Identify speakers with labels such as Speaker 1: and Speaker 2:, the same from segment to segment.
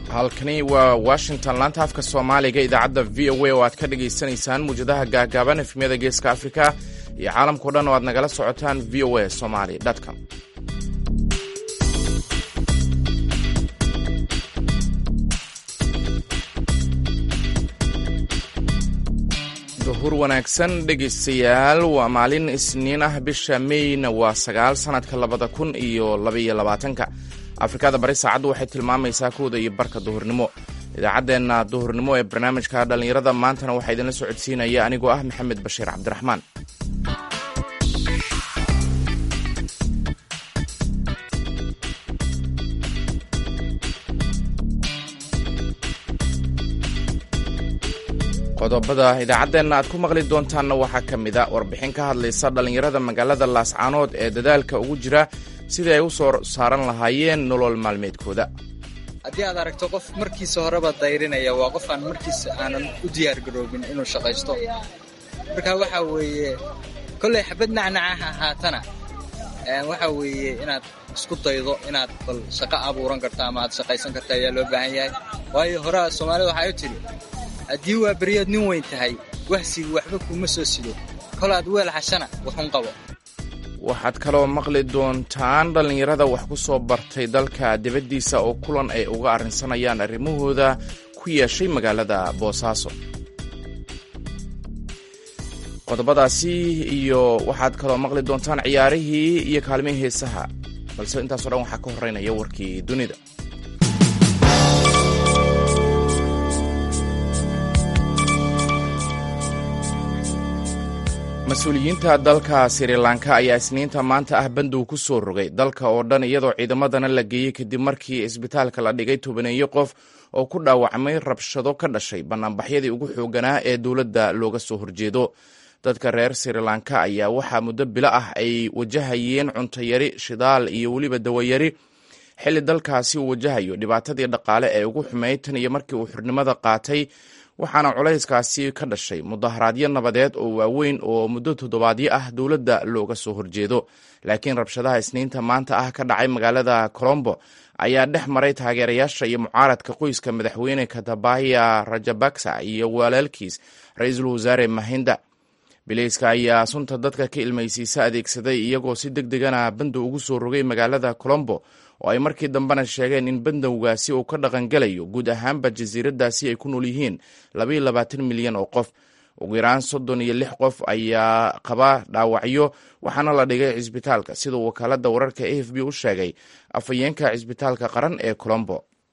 Speaker 1: halkani waa washington laanta afka soomaaliga idaacadda v o a oo aad ka dhagaysanaysaan muwjadaha gaagaaban efmiyada geeska afrika iyo caalamkao dhan oo aad nagala socotaan v o a somaly com duhur wanaagsan dhegaystayaal waa maalin isniin ah bisha meyna waa sagaal sanadka labada kun iyo labaiyo labaatanka afrikada bari saacaddu waxay tilmaamaysaa kooda iyo barka duhurnimo idaacaddeenna duhurnimo ee barnaamijka dhallinyarada maantana waxaa idinla socodsiinaya anigoo ah maxamed bashiir cabdiraxmaan qodobada idaacaddeenna aad ku maqli doontaanna waxaa ka mid a warbixin ka hadlaysa dhallinyarada magaalada laascaanood ee dadaalka ugu jira sidii ay u soo saaran lahaayeen nolol maalmeedkooda
Speaker 2: haddii aad aragto qof markiisa horeba dayrinaya waa qof aan markiisa aanan u diyaargaroobin inuu shaqaysto marka waxa weeye kolley xabad nacnacaha ahaatana waxa weeye inaad isku daydo inaad bal shaqo abuuran karto ama aad shaqaysan karto ayaa loo baahan yahay waayo horaa soomaalida waxay u tidhi haddii waa beriyaad nin weyn tahay wahsigu waxba kuuma soo sido kol aad weel hashana wuxun qabo
Speaker 1: waxaad kaloo maqli doontaan dhallinyarada wax ku soo bartay dalka dibaddiisa oo kulan ay uga arrinsanayaan arrimahooda ku yeeshay magaalada boosaaso qodobadaasi iyo waxaad kaloo maqli doontaan ciyaarihii iyo kaalmihii heesaha balse intaasoo dhan waxaa ka horreynaya warkii dunida mas-uuliyiinta dalka sri lanka ayaa isniinta maanta ah bandow ku soo rogay dalka oo dhan iyadoo ciidamadana la geeyey kadib markii isbitaalka la dhigay tobaneeyo qof oo ku dhaawacmay rabshado ka dhashay bannaanbaxyadii ugu xooganaa ee dowladda looga soo horjeedo dadka reer sri lanka ayaa waxaa muddo bilo ah ay wajahayeen cuntayari shidaal iyo weliba dawayari xilli dalkaasi uu wajahayo dhibaatadii dhaqaale ee ugu xumeyd tan iyo markii uu xurnimada qaatay waxaana culayskaasi ka dhashay mudaharaadyo nabadeed oo waaweyn oo muddo toddobaadyo ah dowladda looga soo horjeedo laakiin rabshadaha isniinta maanta ah ka dhacay magaalada colombo ayaa dhex maray taageerayaasha iyo mucaaradka qoyska madaxweyne katabaya rajabaksa iyo walaalkiis ra-iisul wasaare mahinda bileyska ayaa sunta dadka ka ilmaysiisa adeegsaday iyagoo si deg degana bandow ugu soo rogay magaalada colombo oo ay markii dambena sheegeen in bandowgaasi uu ka dhaqangelayo guud ahaanba jasiiradaasi ay ku nool yihiin labaiyo labaatan milyan oo qof ugu yaraan soddon iyo lix qof ayaa qaba dhaawacyo waxaana la dhigay cisbitaalka siduu wakaaladda wararka a f b u sheegay afhayeenka cisbitaalka qaran ee colombo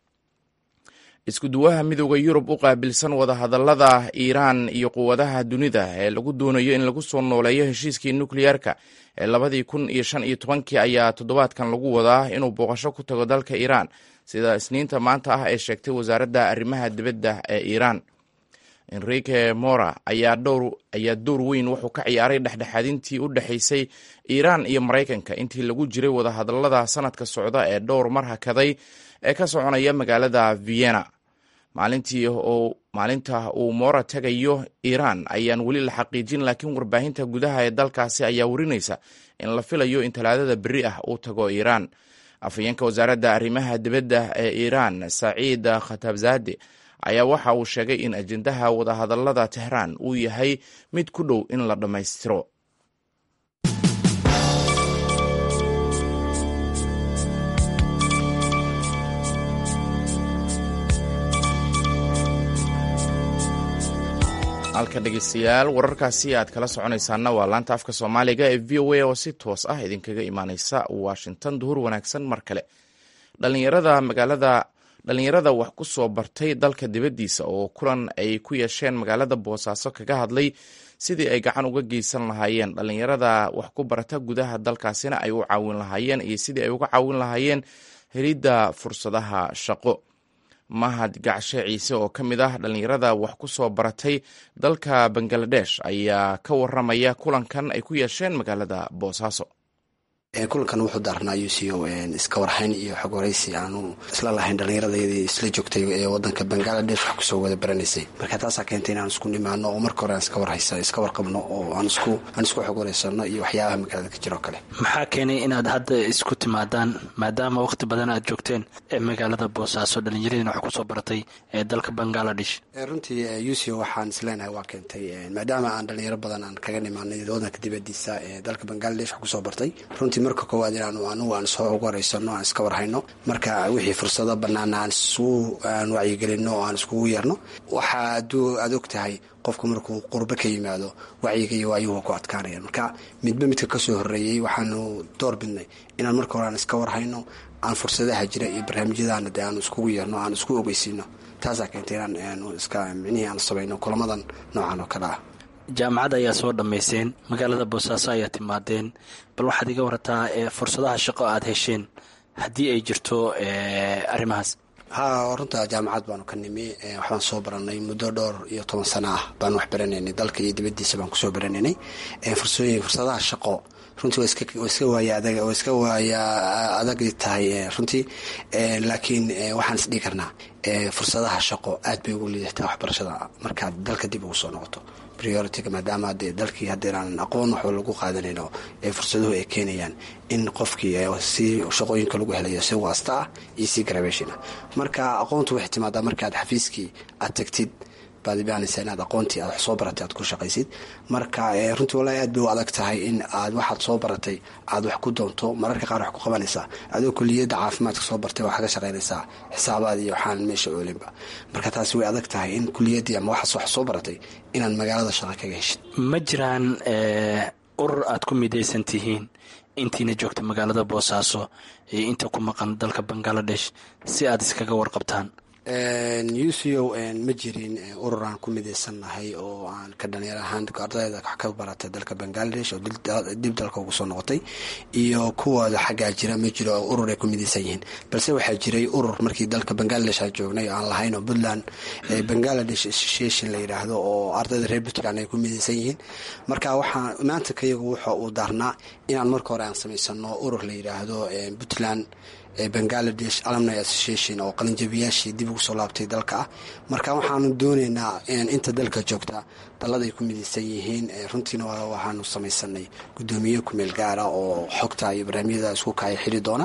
Speaker 1: iskuduwaha midooda yurub u qaabilsan wadahadallada iiraan iyo quwadaha dunida ee lagu doonayo in lagu soo nooleeyo heshiiskii nukliyeerka ee labadii kun iyo shan iyo tobankii ayaa toddobaadkan lagu wadaa inuu booqasho ku tago dalka iiraan sida isniinta maanta ah ee sheegtay wasaaradda arrimaha dibadda ee iiraan enrique mora ayaa door weyn wuxuu ka ciyaaray dhexdhexaadintii u dhexaysay iiraan iyo maraykanka intii lagu jiray wadahadallada sanadka socda ee dhowr mar hakaday ee ka soconaya magaalada vienna maalintii maalinta uu moora tagayo iiraan ayaan weli la xaqiijin laakiin warbaahinta gudaha ee dalkaasi ayaa warinaysa in la filayo in talaadada beri ah uu tago iiraan afhayeenka wasaaradda arrimaha dibadda ee iiraan saciid khatabzade ayaa waxa uu sheegay in ajendaha wadahadallada tehraan uu yahay mid ku dhow in la dhammaystiro halka dhegeystayaal wararkaasi aad kala soconaysaana waa laanta afka soomaaliga ee v o a oo si toos ah idinkaga imaaneysa washington duhur wanaagsan mar kale dhalinyarada magaalada dhalinyarada wax ku soo bartay dalka dibaddiisa oo kulan ay ku yeesheen magaalada boosaaso kaga hadlay sidii ay gacan uga geysan lahaayeen dhalinyarada wax ku barata gudaha dalkaasina ay u caawin lahaayeen iyo sidii ay uga caawin lahaayeen helidda fursadaha shaqo mahad gacshe ciise oo ka mid ah dhalinyarada wax ku soo baratay dalka bangaladesh ayaa ka waramaya kulankan ay ku yeesheen magaalada boosaaso
Speaker 3: kulankan wuxuu daarnaa uco iska warhayn iyo xog waraysi aanu isla lahayn dhallinyaradayadii isla joogtay ee wadanka bangaladesh wax kusoo wada baranaysay marka taasaa keentay inaan isku nimaano oo marka hore aan iska warhaysa iska warqabno oo aan isku aan isku xog waraysano iyo waxyaabaha magaalada ka jiro kale
Speaker 4: maxaa keenay inaad hadda isku timaadaan maadaama waqti badan aad joogteen ee magaalada boosaaso dhallinyaradiina wax kusoo baratay ee dalka bangaladesh
Speaker 3: runtii uco waxaan isleenahay waa keentay maadaama aan dhalinyaro badan aan kaga nimaanay wadanka dibadiisa ee dalka bangaladesh wax kusoo bartay runtii marka koowaad inaanu anugu aan soo ugu horeysano aan iska warhayno marka wixii fursado banaana aan isugu aan wacyigelino oo aan iskugu yeerno waxaa aduu aad og tahay qofku markuu qurbo ka yimaado wacyiga iyo waayuhu ku adkaanayaan marka midba midka kasoo horeeyey waxaanu door bidnay inaan marka hore aan iska warhayno aan fursadaha jira iyo barnaamijyadaana dee aan iskugu yeerno aan isku ogeysiino taasaa keentay inaan iska micnihii aan samayno kulamadan noocan oo kale ah
Speaker 4: jaamacad ayaa soo dhammayseen magaalada boosaaso ayaa timaadeen bal waxaad iga warataa fursadaha shaqo aad hesheen haddii ay jirto arrimahaas
Speaker 3: ha runta jaamacad baanu ka nimi waxbaan soo baranay muddo dhowr iyo toban sano ah baan wax baranaynay dalka iyo dibadiisa baan kusoo baranaynay fursooyin fursadaha shaqo runtii waa iska waaya adag waa iska waaya adag tahay runtii laakiin waxaan isdhigi karnaa fursadaha shaqo aad bay ugu liidataa waxbarashada markaad dalka dib ugu soo noqoto priority-ga maadaama dee dalkii haddeenaan aqoon waxba lagu qaadanayno ee fursaduhu ay keenayaan in qofkii si shaqooyinka lagu helayo si waasta ah iyo si gravation ah marka aqoontu waxay timaadaa markaad xafiiskii aad tagtid baad imaanaysa inaad aqoontii aad wax soo baratay aad ku shaqaysid marka runtii walahi aad bay u adag tahay in aad waxaad soo baratay aad wax ku doonto mararka qaar wax ku qabanaysaa adoo kuliyadda caafimaadka soo bartay waxaa ka shaqaynaysaa xisaabaad iyo waxaan meesha oolinba marka taasi way adag tahay in kuliyaddii ama waxaas wax soo baratay inaad magaalada shaqa kaga heshid
Speaker 4: ma jiraan urur aad ku midaysan tihiin intiina joogta magaalada boosaaso iyo inta ku maqan dalka bangaladesh si aad iskaga warqabtaan
Speaker 3: uco ma jirin urur aan ku midaysannahay oo aan ka dhalinyar ahaan ardayda wax ka baratay dalka bangaladesh oo dib dalka ugu soo noqotay iyo kuwooda xaggaa jira ma jiro urur ay ku midaysan yihiin balse waxaa jiray urur markii dalka bangaladesh aan joognay aan lahayn oo puntland bangaladesh association la yidhaahdo oo ardayda reer puntland ay ku midaysan yihiin marka waxaa maanta kayagu wuxa uu daarnaa inaan marka hore aan samaysano urur la yidhaahdo puntland bangaladesh alumni association oo qalinjabiyaashii dib ugu soo laabtay dalka ah marka waxaanu dooneynaa inta dalka joogta dallada ay ku midaysan yihiin runtiina waxaanu samaysanay guddoomiye kumeel gaara oo xogta iyo barnaamijyada isku kaya xiri doona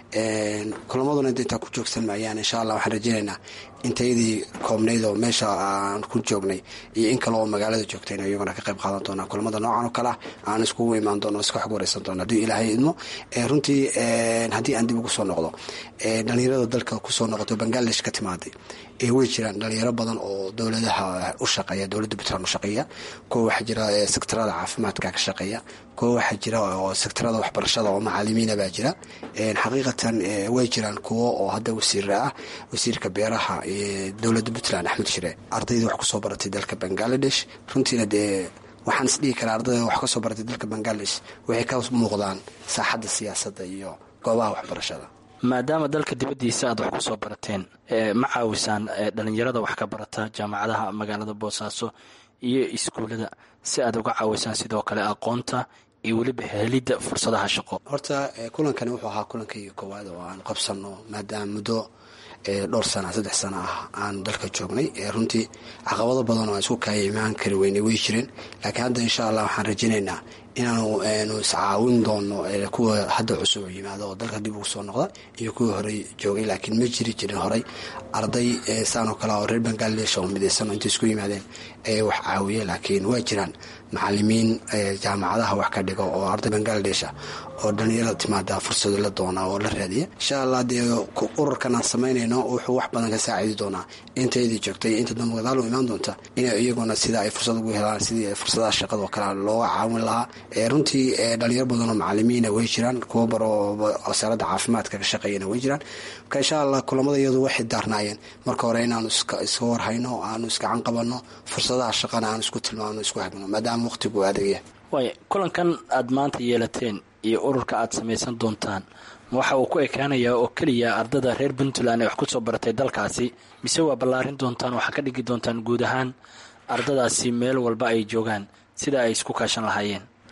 Speaker 3: kulamaduna intaa ku joogsan maayaan insha allah waxaan rajeynaynaa intayadii koobnayd oo meesha aan ku joognay iyo in kale oo magaalada joogtayna iyaguna ka qayb qaadan doonaa kulamada noocan oo kale ah aan iskugu imaan doono iska xog wareysan doono haddii ilaahay idmo runtii haddii aan dib ugu soo noqdo dhalinyarada dalka kusoo noqoto bangaladesh ka timaaday way jiraan dhalinyaro badan oo dowladaha u shaqeeya dowladda puntland u shaqeeya kuwa waxaa jira sektarada caafimaadka ka shaqeeya kuwa waxaa jira oo sektarada waxbarashada oo macaalimiina baa jira xaqiiqatan way jiraan kuwo oo hadda wasiira ah wasiirka beeraha dowladda puntland axmed shire ardayda wax kusoo baratay dalka bangaladesh runtiina dee waxaan isdhihi karaa ardayda wax kasoo baratay dalka bangaladesh waxay ka muuqdaan saaxadda siyaasadda iyo goobaha waxbarashada
Speaker 4: maadaama dalka dibaddiisa aad wax ku soo barateen ma caawisaan dhalinyarada wax ka barata jaamacadaha magaalada boosaaso iyo iskuullada si aad uga caawisaan sidoo kale aqoonta iyo weliba helidda fursadaha shaqo
Speaker 3: horta kulankani wuxuu ahaa kulankayga koowaad oo aan qabsano maadaama muddo dhowr sana saddex sana ah aan dalka joognay runtii caqabado badan oo aan isku kaaya imaan kari weynay way jireen laakiin hadda insha allah waxaan rajaynaynaa inaanu iscaawin doono kuwa hadda cusub oo yimaado oo dalka dib ugu soo noqda iyo kuwii horey joogay laakiin ma jiri jirin horey arday saanoo kale oo reer bangaladesh oo midaysan oo intay isku yimaadeen ee wax caawiya laakiin waa jiraan macalimiin jaamacadaha wax ka dhigo oo arday bangaladesh ah oo dhalinyarada timaada fursado la doona oo la raadiya insha allah dee ururkan aan samaynayno wuxuu wax badan ka saacidi doonaa intayadii joogtay inta dambe gadaal u imaan doonta in iyaguna sida ay fursad ugu helaan sidii fursadaha shaqada oo kale looga caawin lahaa runtii dhalinyaro badan oo macalimiina way jiraan kuwo bar oo wasaaradda caafimaadka ka shaqeeyana way jiraan marka insha allah kulamada iyadu waxay daarnaayeen marka hore inaanu iska warhayno aanu iskacan qabanno fursadaha shaqana aanu isku tilmaamno isku hagno maadaama waqtigu adagya
Speaker 4: waay kulankan aad maanta yeelateen iyo ururka aad samaysan doontaan waxa uu ku ekaanayaa oo keliya ardada reer puntland ee wax ku soo baratay dalkaasi mise waa ballaarin doontaan waxaa ka dhigi doontaan guud ahaan ardadaasi meel walba ay joogaan sida ay isku kaashan lahaayeen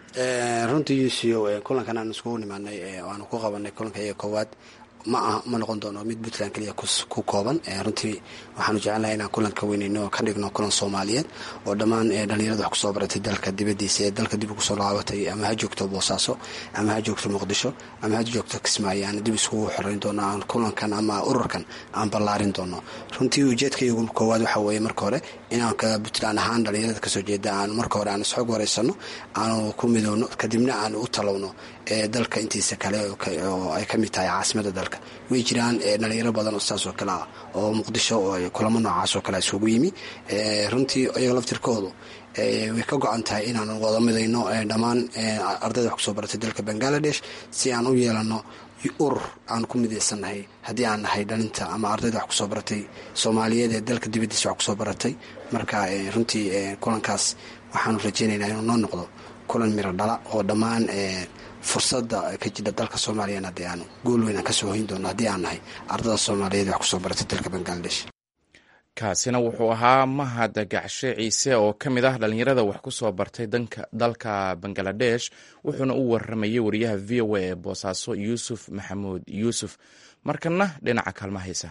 Speaker 3: runtii u c o kulankan aan iskugu nimaanay aanu ku qabanay kulanka iyaga koowaad ma aha ma noqon doono mid puntland keliya ku kooban runtii waxaanu jecelnahay inaan kulanka weyneyno oo ka dhigno kulan soomaaliyeed oo dhammaan dhalinyarada wax kusoo baratay dalka dibadiisa ee dalka dib ugusoo laabatay ama ha joogto boosaaso ama ha joogto muqdisho ama ha joogto kismaayo aan dib iskugu xoreyn doono aan kulankan ama ururkan aan ballaarin doono runtii ujeedkaygu koowaad waxa weeye marka hore inaan ka puntland ahaan dhalinyarada kasoo jeeda aan marka hore aan isxog wareysano aanu ku midowno kadibna aan u talowno dalka intiisa kale oo ay ka mid tahay caasimada dalka way jiraan dhalinyaro badan oo saas oo kale ah oo muqdisho oo kulamo noocaas oo kale isugu yimi runtii iyaga laftirkoodu way ka go-an tahay inaan wada midayno dhammaan ardayda wax kusoo baratay dalka bangaladesh si aan u yeelano urur aan ku midaysannahay haddii aan nahay dhalinta ama ardayda wax kusoo baratay soomaaliyeed ee dalka dibadiisa wax kusoo baratay marka runtii kulankaas waxaanu rajeynaynaa inuu noo noqdo kulan miro dhala oo dhammaan fursadda ka jira dalka soomaaliyana haddii aan gool weyn aan kasoo hoyn doono haddii aan nahay ardada soomaaliyeed wax kusoo baratay dalka bangaladesh
Speaker 1: kaasina wuxuu ahaa mahad gacshe ciise oo ka mid ah dhalinyarada wax ku soo bartay dalka bangaladesh wuxuuna u waramayay wariyaha v o a ee boosaaso yuusuf maxamuud yuusuf markana dhinaca kaalmahaysa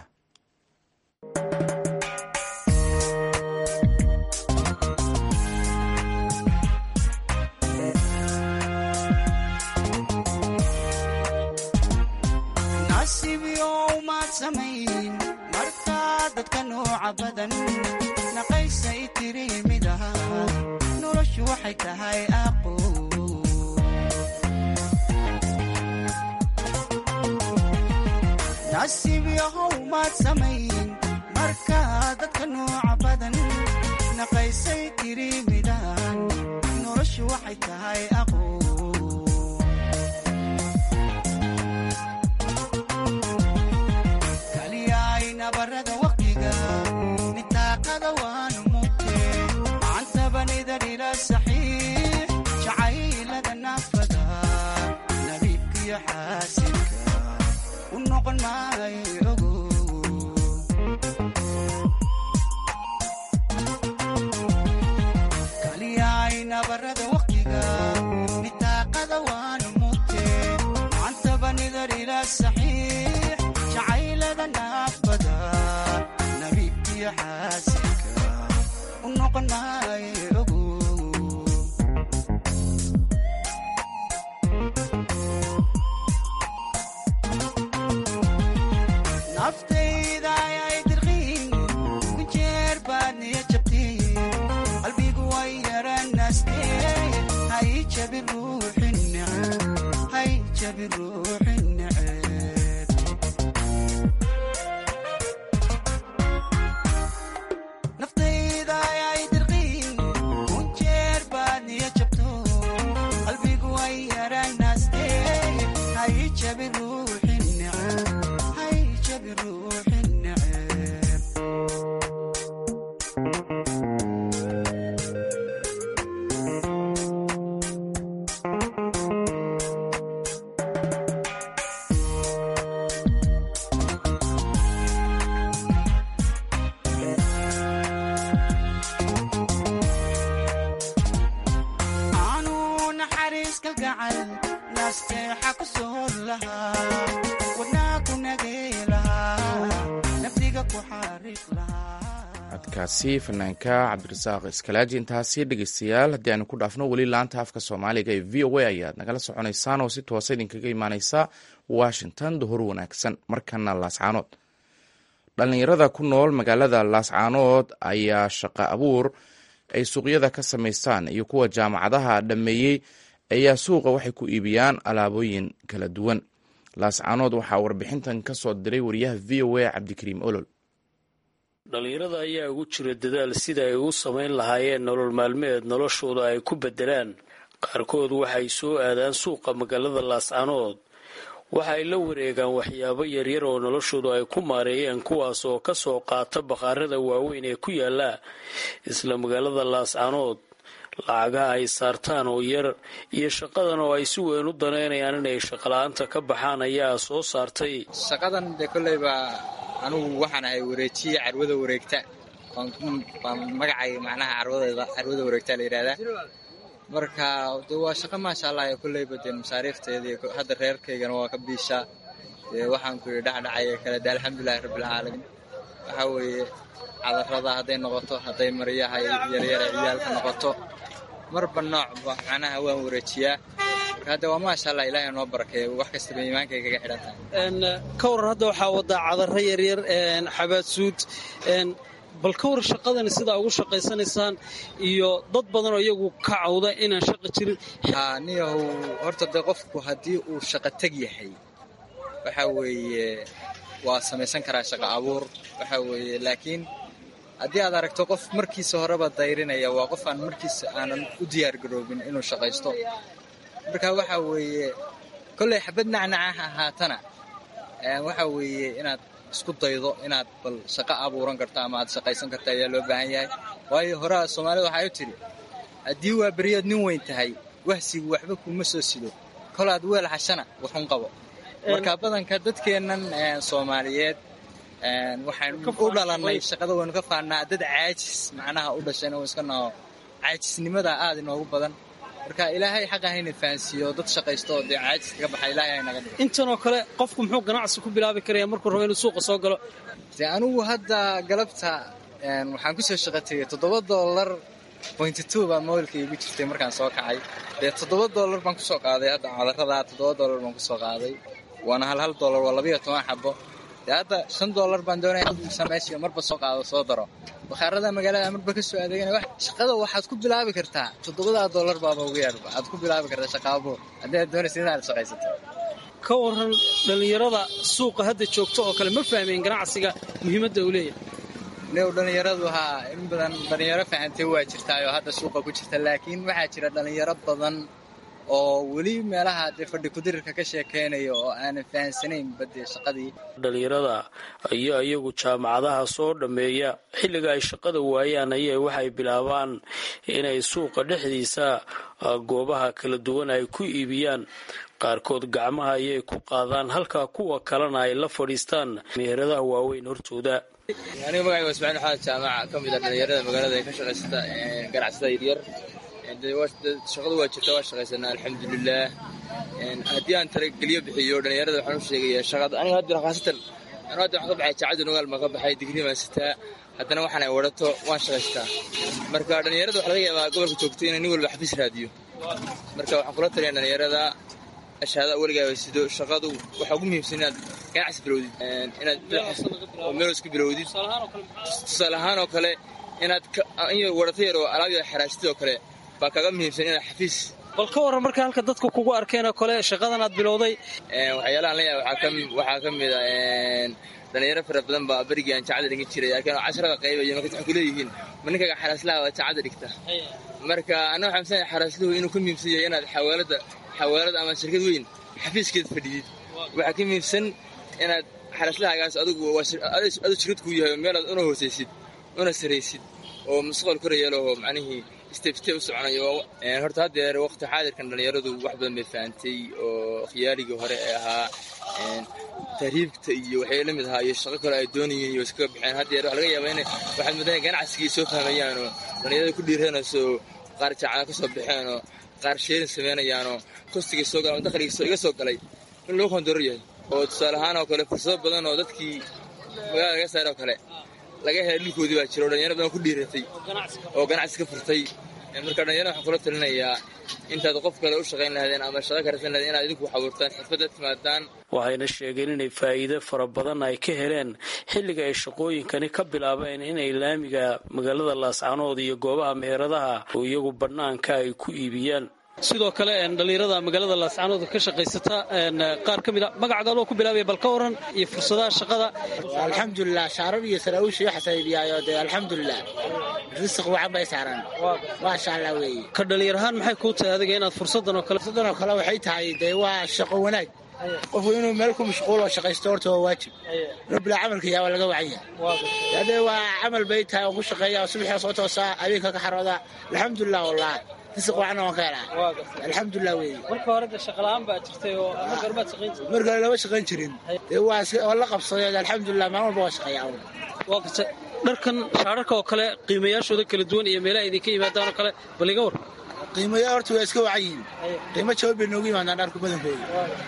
Speaker 5: dadka nooca badan naqaysay tiri mid aha noloshu waxay tahay aqo nasiib yahow maad samayn marka dadka nooca badan naqaysay tiri midahan noloshu waxay tahay aqo nabarada waqtiga nitaaqada waanu mugte macantabanida dhila saxiix jacaylada naafada nabiibkiyo xaasilka u noqon maayo ogo kaliyaay nabarada waqtiga nitaaqada waanu mugte macantabanida dhila saxiix jacaylada naafada nabiibkiyo xaasilka u noqon maayo ogo naftayda ayay dirqiin ku jeer baad niya jabtiin qalbigu way yaranaastee hay jabi ruuxin neceb hay jabi ruuxin neceb naftayda ayay dirqiin ku jeer baad niya jabto qalbigu way yaranaastee hay jabi ruuxin neceb hay jabi ruuxin neceb aanu naxariis kalgacal naasteexa ku soor lahaa wadnaa ku nagay lahaa nafdiga ku xariiq lahaa
Speaker 1: codkaasi fanaanka cabdirasaaq iskalaaji intaasi dhegeystayaal haddii aynu ku dhaafno weli laanta afka soomaaliga ee v o a ayaad nagala soconaysaan oo si toosa idinkaga imaaneysa washington duhur wanaagsan markana laascaanood dhallinyarada ku nool magaalada laascaanood ayaa shaqo abuur ay suuqyada ka samaystaan iyo kuwa jaamacadaha dhammeeyey ayaa suuqa waxay ku iibiyaan alaabooyin kala duwan laascaanood waxaa warbixintan ka soo diray wariyaha v o a cabdikariim olol
Speaker 6: dhallinyarada ayaa ugu jira dadaal sida ay u samayn lahaayeen nolol maalmeed noloshooda ay ku beddelaan qaarkood waxay soo aadaan suuqa magaalada laascaanood waxa ay la wareegaan waxyaabo yaryar oo noloshoodu ay ku maareeyeen kuwaas oo ka soo qaata bakhaarada waaweyn ee ku yaala isla magaalada laascaanood lacagaha ay saartaan oo yar iyo shaqadan oo ay si weyn u danaynayaan inay shaqala-aanta ka baxaan ayaa soo saartay
Speaker 2: shaqadan dee kolleyba anugu waxaan ahay wareejiye carwada wareegta waa magacay macnaha carwadeeda carwada wareegta la yidhahdaa marka de waa shaqo maasha allah ee kolleyba dee masaariifteedii hadda reerkaygana waa ka biishaa dee waxaan ku yidhi dhacdhacaya kale de alxamdulilahi rabbilcaalamiin waxaa weeye cadarada hadday noqoto hadday maryaha yaryare ciyaalka noqoto marba noocba macnaha waan wareejiyaa marka hadde waa maasha allah ilaahay noo barakeeyo wax kastaba iimaankay kaga xidhan tahay
Speaker 7: ka waran hadda waxaa wadaa cadaro yaryar xabaadsuud bal ka war shaqadani sidaa ugu shaqaysanaysaan iyo dad badan oo iyagu ka cawda inaan shaqa jirin
Speaker 2: niyahow horta dee qofku haddii uu shaqo teg yahay waxa weeye waa samaysan karaa shaqo abuur waxa weeye laakiin haddii aad aragto qof markiisa horeba dayrinaya waa qof aan markiisa aanan u diyaargaroobin inuu shaqaysto marka waxa weeye kolley xabad nacnacaha ahaatana waxa weeye inaad isku daydo inaad bal shaqo abuuran karto ama aad shaqaysan karto ayaa loo baahan yahay waayo horaa soomaalida waxay u tidhi haddii waa beriyaad nin weyn tahay wahsigu waxba kuma soo sido kolaad weel hashana waxun qabo marka badanka dadkeennan soomaaliyeed waxaan u dhalannay shaqada waynu ka faannaa dad caajis macnaha u dhashayna w iska naho caajisnimada aad inoogu badan marka ilaahay xaqa hayna fahansiiyo dad shaqaysto oo dee caajiska ka baxa ilaahay haynaga dhigo
Speaker 7: intanoo kale qofku muxuu ganacsi ku bilaabi karaya markuu rabo inuu suuqa soo galo
Speaker 2: dee anigu hadda galabta waxaan ku soo shaqo tegey toddoba dollar pointy two baa mobilka iigu jirtay markaan soo kacay dee toddoba dollar baan kusoo qaaday hadda cadarada toddoba dollar baan kusoo qaaday waana hal hal dollar waa labayo toban xabo dee hadda shan dollar baan doonaya samaysiyo marba soo qaado soo daro bakhaarada magaalada marba ka soo adeegana shaqada waxaad ku bilaabi kartaa toddobadaa dollar baaba ugu yaarba aad ku bilaabi kartaa shaqaabuur haddii aad doonaysa inaad shaqaysato
Speaker 7: ka waran dhallinyarada suuqa hadda joogto oo kale ma fahmeen ganacsiga muhiimadda uu leeyahay
Speaker 2: new dhallinyaradu haa in badan dhallinyaro fahantay waa jirtaayoo hadda suuqa ku jirta laakiin waxaa jira dhallinyaro badan oo weli meelaha dee fadhi kudirirka ka sheekaynaya oo aanan fahansanaynba dee shaqadii
Speaker 6: dhallinyarada ayaa iyagu jaamacadaha soo dhammeeya xilliga ay shaqada waayaan ayay waxay bilaabaan inay suuqa dhexdiisa goobaha kala duwan ay ku iibiyaan qaarkood gacmaha ayay ku qaadaan halka kuwa kalena ay la fadhiistaan meheradaha waaweyn hortooda
Speaker 8: aniga magacay waa ismaciil xaad jaamaca ka mid ah dhallinyarada magaalada ee ka shaqaysata ganacsatada yaryar shaqadu waa jirta waa shaqaysanaa alxamdulilaah haddii aan talageliyo bixiyo dhallinyarada waxaan u sheegaya shaqada aniga hadda khaasatan anu hadda waxaan ka baxay jaacadda nogaal baan ka baxay digrii baan sitaa haddana waxaan ay wadato waan shaqaystaa marka dhallinyarada waxa laga yaabaa gobolka joogto inay nin walba xafiis raadiyo marka waxaan kula taliyaa dhallinyarada ashaada weligaaba sido shaqadu waxaa ugu muhiimsan inaad ganacsi bilowdid inaad meel isku bilowdid tusaale ahaan oo kale inaad wadato yar oo alaab yar xaraashtid oo kale baa kaga muhiimsan inaad xafiis
Speaker 7: bal ka warran marka halka dadku kugu arkeen oo kale shaqadan aad bilowday
Speaker 8: waxyaalahan la yaaba waxaa ka mid a dhalinyaro fara badan baa berigii aan jaacada dhigin jiray laakiin casharada qaybayo marka waxay ku leeyihiin ma ninkaga xaraaslaha waa jaacada dhigta marka anna waxaan misanahay xaraasluhu inuu ka muhiimsan yahay inaad xawaalada xawaalad ama shirkad weyn xafiiskeed fadhidid waxaa ka muhiimsan inaad xaraaslahagaas adigu adu shirkad kuu yahay oo meelaad una hoosaysid una saraysid oo mustaqbal korayeelahoo macnihii stebsteb u soconayo horta haddeer waqti xaadirkan dhallinyaradu wax badan bay fahantay oo khiyaaligii hore ee ahaa tahriibta iyo waxay la mid ahaa iyo shaqo kale ay doonayeen iyo iskaga baxeen haddeer waxa laga yaabaa inay waxaad moodaan ganacsigii soo fahmayaan oo dhallinyarada ku dhiiranayso qaar jaacada ka soo baxeen oo qaar sheerin samaynayaanoo kostigii soo galan oo dakhligii iga soo galay in loo kondorar yahay oo tusaale ahaan oo kale fursado badan oo dadkii magaalada laga saar oo kale laga helay dhulkoodii baa jira oo dhalinyaro badan ku dhiiratay oo ganacsi ka furtay marka dhalinyarada waxaan kula talinayaa intaad qof kale u shaqayn lahaydeen ama shaqo ka rasan lahaydeen inaad idinku wax abuurtaan xirfadda timaadaan
Speaker 6: waxayna sheegeen inay faa'iido fara badan ay ka heleen xilliga ay shaqooyinkani ka bilaabeen inay laamiga magaalada laascanood iyo goobaha meheradaha oo iyagu bannaanka ay ku iibiyaan
Speaker 7: sidoo kale dhallinyarada magaalada laascanood ka shaqaysata qaar ka mid a magacaaga adoo ku bilaabaya bal ka waran iyo fursadaha shaqada
Speaker 9: alxamdulilah shaarar iyo saraawiisha iyo xasaaibiyaayo dee alxamdulilah risiq wacan bay saaran maasha allah weeye
Speaker 7: ka dhallinyarahaan maxay kuu tahay adiga inaad fursadan oo kale
Speaker 9: fursadan oo kale waxay tahay dee waa shaqo wanaag qofku inuu meel ku mashquulo shaqaysto horta waa waajib rabbilaa camalka yaa waa laga wacan yahay hadee waa camal bay tahay oo ku shaqeeya subaxii soo toosaa habeenka ka xarooda alxamdulilah wallah risiq wacanna waan ka helaa alxamdulilah weeye
Speaker 7: marka hore de shaqala'aan baa jirtay oo marka hore baad shaqayn jirtay
Speaker 9: marka hore lama shaqayn jirin dee waa waa la qabsaday alxamdulilah maalin walba waa shaqeeyaa
Speaker 7: waa garta dharkan shaararka oo kale qiimayaashooda kala duwan iyo meelaha idinka yimaadaan oo kale bal iga war
Speaker 9: qiimaya horta waa iska wacan yihiin qiimo jaban bay noogu yimaadaan dharku badankooda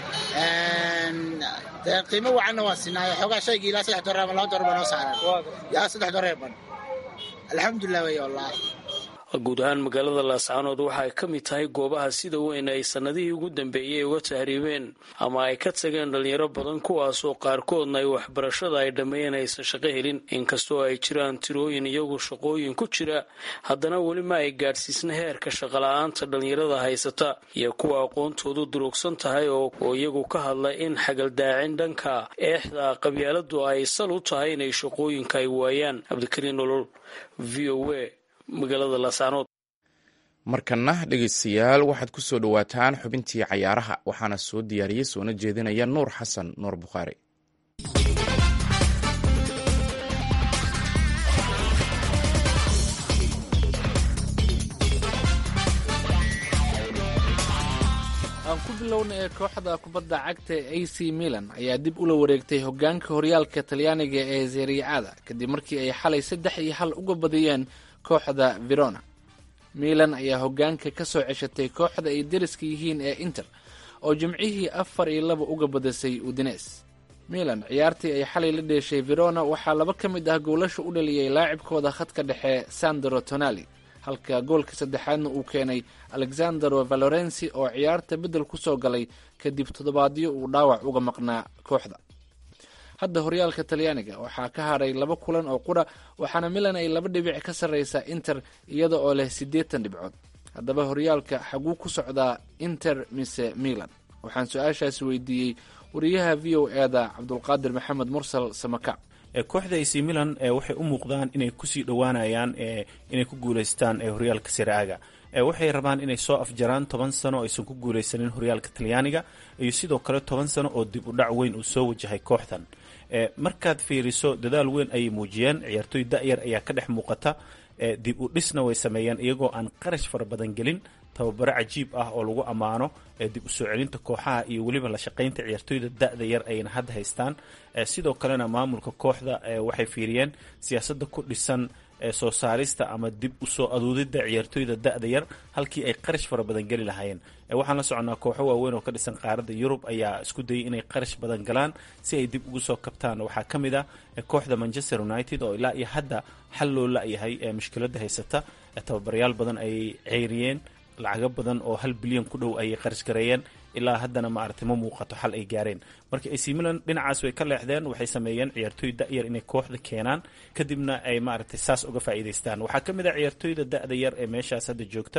Speaker 9: dee qiimo wacanna waan sinaayo xoogaa shaygii ilaa saddex dolar ama laba dolar baa noo saaran yaa saddex dolar ban alxamdulilah wey wallaahi
Speaker 6: guud ahaan magaalada laascaanood waxa ay ka mid tahay goobaha sida weyn ay sannadihii ugu dambeeyey uga tahriibeen ama ay ka tageen dhalinyaro badan kuwaasoo qaarkoodna ay waxbarashada ay dhammeeyeen aysan shaqo helin inkastoo ay jiraan tirooyin iyagu shaqooyin ku jira haddana weli ma ay gaadhsiisna heerka shaqola'aanta dhalinyarada haysata iyo kuwa aqoontoodu durugsan tahay oo iyagu ka hadla in xagaldaacin dhanka eexda qabyaaladu ay sal u tahay inay shaqooyinka ay waayaan cabdikariin nolol v o a magaalada laascaanood
Speaker 1: markana dhegeystayaal waxaad ku soo dhowaataan xubintii cayaaraha waxaana soo diyaariyey soona jeedinaya nuur xasan nuur bukhaari
Speaker 10: aan ku bilowna ee kooxda kubadda cagta a c milan ayaa dib ula wareegtay hogaanka horyaalka talyaaniga ee seriicada kadib markii ay xalay saddex iyo hal uga badiyeen kooxda verona milan ayaa hogaanka ka soo ceshatay kooxda ay deriska yihiin ee inter oo jimcihii afar iyo laba uga badisay udines milan ciyaartii ay xalay la dheeshay verona waxaa laba ka mid ah goolasha u dhaliyey laacibkooda khadka dhexe sandro tonali halka goolka saddexaadna uu keenay alexandero valorensi oo ciyaarta beddel ku soo galay kadib toddobaadyo uu dhaawac uga maqnaa kooxda hadda horyaalka talyaaniga waxaa ka hadhay laba kulan oo qura waxaana milan ay laba dhibic ka sarreysaa inter iyada oo leh siddeetan dhibcood haddaba horyaalka xaguu ku socdaa inter mise milan waxaan su-aashaas weydiiyey wariyaha v o eda cabdulqaadir maxamed mursal samaka
Speaker 11: kooxda ac milan waxay u muuqdaan inay kusii dhowaanayaan inay ku guuleystaan horyaalka siraaga waxay rabaan inay soo afjaraan toban sano oo aysan ku guuleysanin horyaalka talyaaniga iyo sidoo kale toban sano oo dib u dhac weyn uu soo wajahay kooxdan markaad fiiriso dadaal weyn ayay muujiyeen ciyaartooy da-yar ayaa ka dhex muuqata dib u dhisna way sameeyeen iyagoo aan qarash fara badan gelin tababaro cajiib ah oo lagu ammaano dib u soo celinta kooxaha iyo weliba la shaqaynta ciyaartooyda da-da yar ayna hadda haystaan sidoo kalena maamulka kooxda waxay fiiriyeen siyaasadda ku dhisan soo saarista ama dib usoo aduudidda ciyaartooyda da-da yar halkii ay qarash fara badan geli lahaayeen waxaan la soconaa kooxo waaweyn oo ka dhisan qaaradda yurub ayaa isku dayay inay qarash badan galaan si ay dib ugu soo kabtaan waxaa ka mid ah kooxda manchester united oo ilaa iyo hadda xal loo la-yahay mushkiladda haysata tababarayaal badan ayay ceyriyeen lacago badan oo hal bilyan ku dhow ayay qarash gareeyeen ilaa haddana maaragtay ma muuqato xal ay gaareen marka ac milan dhinacaas way ka leexdeen waxay sameeyeen ciyaartooy da-yar inay kooxda keenaan kadibna ay maaragtay saas uga faa'iidaystaan waxaa ka mid ah ciyaartooyda da-da yar ee meeshaas hadda joogta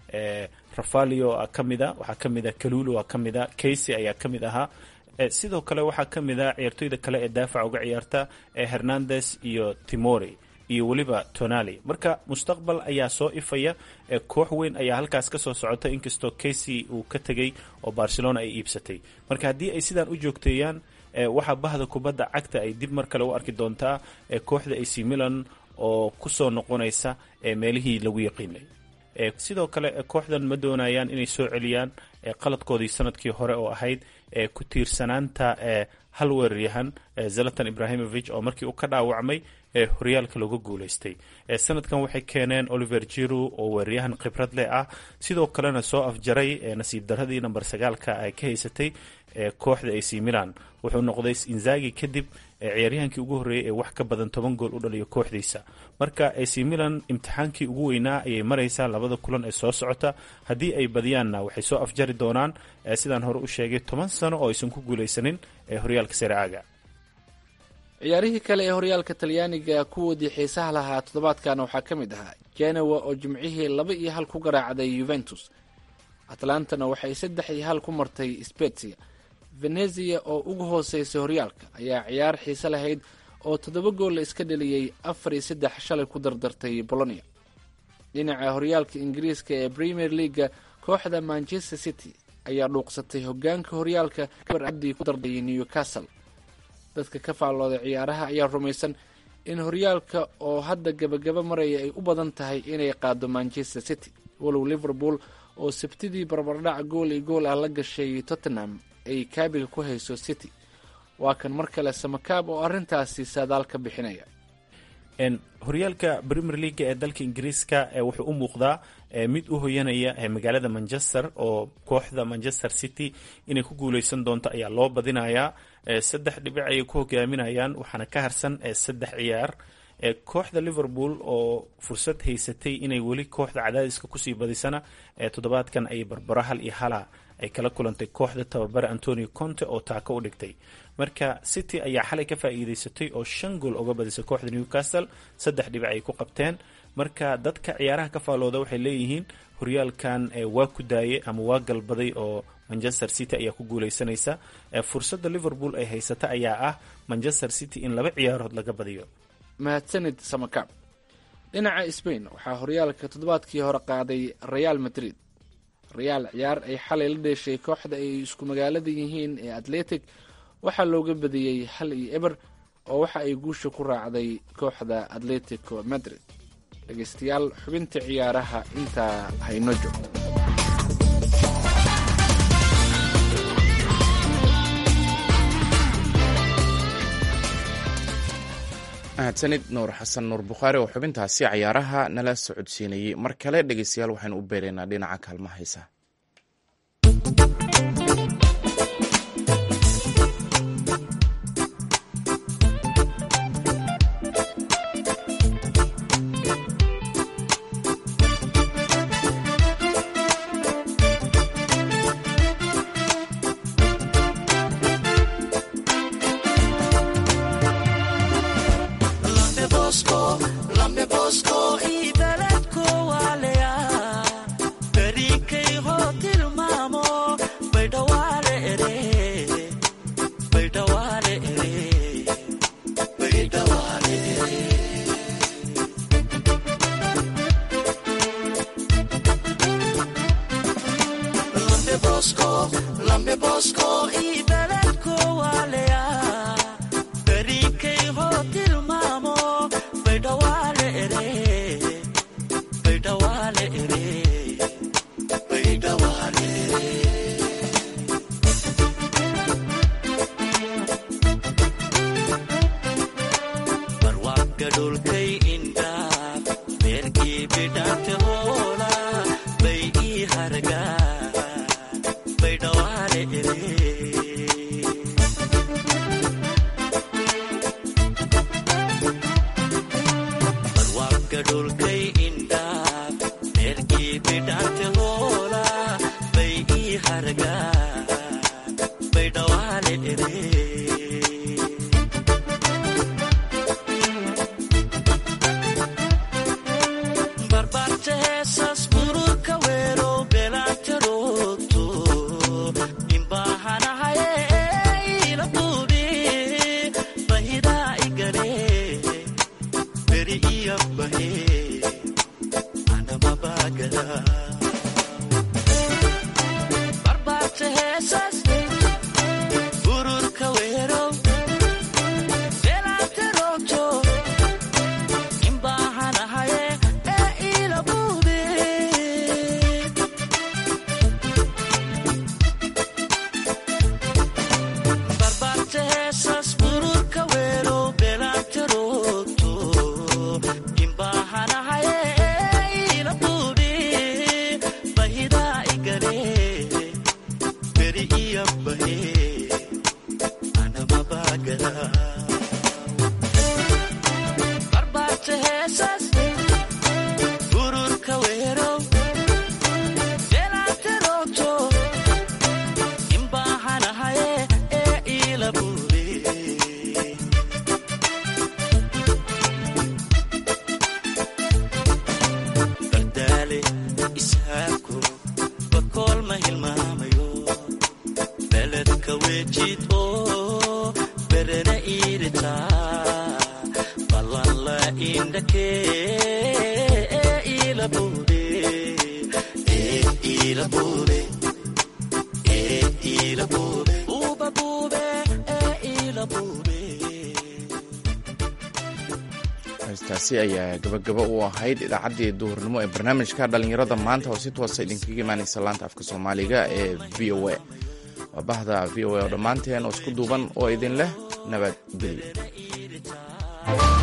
Speaker 11: rafalio a ka mid a waxaa ka mid a kalulo a ka mid a casey ayaa ka mid ahaa sidoo kale waxaa ka mid a ciyaartooyda kale ee daafaca uga ciyaarta hernandes iyo timori iyo weliba tonali marka mustaqbal ayaa soo ifaya koox weyn ayaa halkaas kasoo socota inkastoo casey uu ka tegay oo barcelona ay iibsatay marka haddii ay sidaan u joogteeyaan waxaa bahda kubadda cagta ay dib mar kale u arki doontaa kooxda ac milan oo kusoo noqonaysa meelihii lagu yaqiinay sidoo kale kooxdan ma doonayaan inay soo celiyaan qaladkoodii sanadkii hore oo ahayd ku tiirsanaanta hal weeraryahan zalatan ibrahimovic oo markii uu ka dhaawacmay horyaalka looga guuleystay sanadkan waxay keeneen oliver jiru oo weeraryahan khibrad leh ah sidoo kalena soo afjaray nasiib daradii namber sagaalka ay ka haysatay kooxda ac milan wuxuu noqday inzagi kadib ciyaaryahankii ugu horreeyay ee wax ka badan toban gool u dhaliyo kooxdiisa marka ac milan imtixaankii ugu weynaa ayay maraysaa labada kulan ee soo socota haddii ay badiyaanna waxay soo afjari doonaan sidaan hore u sheegay toban sano oo aysan ku guuleysanin horyaalka sereaga
Speaker 10: ciyaarihii kale ee horyaalka talyaaniga kuwoodii xiisaha lahaa toddobaadkan waxaa ka mid ahaa genowa oo jimcihii laba iyo hal ku garaacday yuventus atlantana waxay saddex iyo hal ku martay spetsia venezia oo ugu hooseysay horyaalka ayaa ciyaar xiise lahayd oo toddoba gool la iska dheliyey afar iyo saddex shalay ku dardartay bolonia dhinaca horyaalka ingiriiska ee premier leaga kooxda manchester city ayaa dhuuqsatay hogaanka horyaalka abdii ku darday newcastle dadka ka faallooday ciyaaraha ayaa rumaysan in horyaalka oo hadda gabagaba maraya ay u badan tahay inay qaado manchester city walow liverpool oo sabtidii barbardhac gool iyo gool ah la gashay tottenham ay kaabiga ku hayso city waa kan mar kale samakaab oo arrintaasi saadaal ka bixinaya
Speaker 11: horyaalka premier leaga ee dalka ingiriiska wuxuu u muuqdaa mid u hoyanaya magaalada manchester oo kooxda manchester city inay ku guuleysan doonto ayaa loo badinayaa saddex dhibic ayay ku hogaaminayaan waxaana ka harsan saddex ciyaar kooxda liverpool oo fursad haysatay inay weli kooxda cadaadiska kusii badisana toddobaadkan ayay barbaro hal iyo hala ay kala kulantay kooxda tababare antonio conte oo taako u dhigtay marka city ayaa xalay ka faa'iideysatay oo shan gool uga badisay kooxda newcastle saddex dhibic ay ku qabteen marka dadka ciyaaraha ka faalooda waxay leeyihiin horyaalkan waa ku daayay ama waa galbaday oo manchester city ayaa ku guuleysanaysa fursadda liverpool ay haysata ayaa ah manchester city in laba ciyaarood laga badiyo
Speaker 10: mahadsanid samakaab dhinaca sbain waxaa horyaalka toddobaadkii hore qaaday real madrid real ciyaar ay xalay la dheeshay kooxda ay isku magaalada yihiin ee atletic waxaa looga badiyey hal iyo eber oo waxa ay guusha ku raacday kooxda atletico madrid dhegeystayaal xubinta ciyaaraha intaa hayno joogto
Speaker 1: mahadsanid nuur xasan nuur bukhaari oo xubintaasi cayaaraha nala socodsiinayey mar kale dhegeystayaal waxaynu u beeraynaa dhinaca kaalmaha heesa heystaasi ayaa gabagaba u ahayd idaacaddii duhurnimo ee barnaamijka dhallinyarada maanta oo si toosa idinkaga imaanaysa laanta afka soomaaliga ee v o a waa bahda v o a oo dhammaanteen oo isku duuban oo idin leh nabadgelyo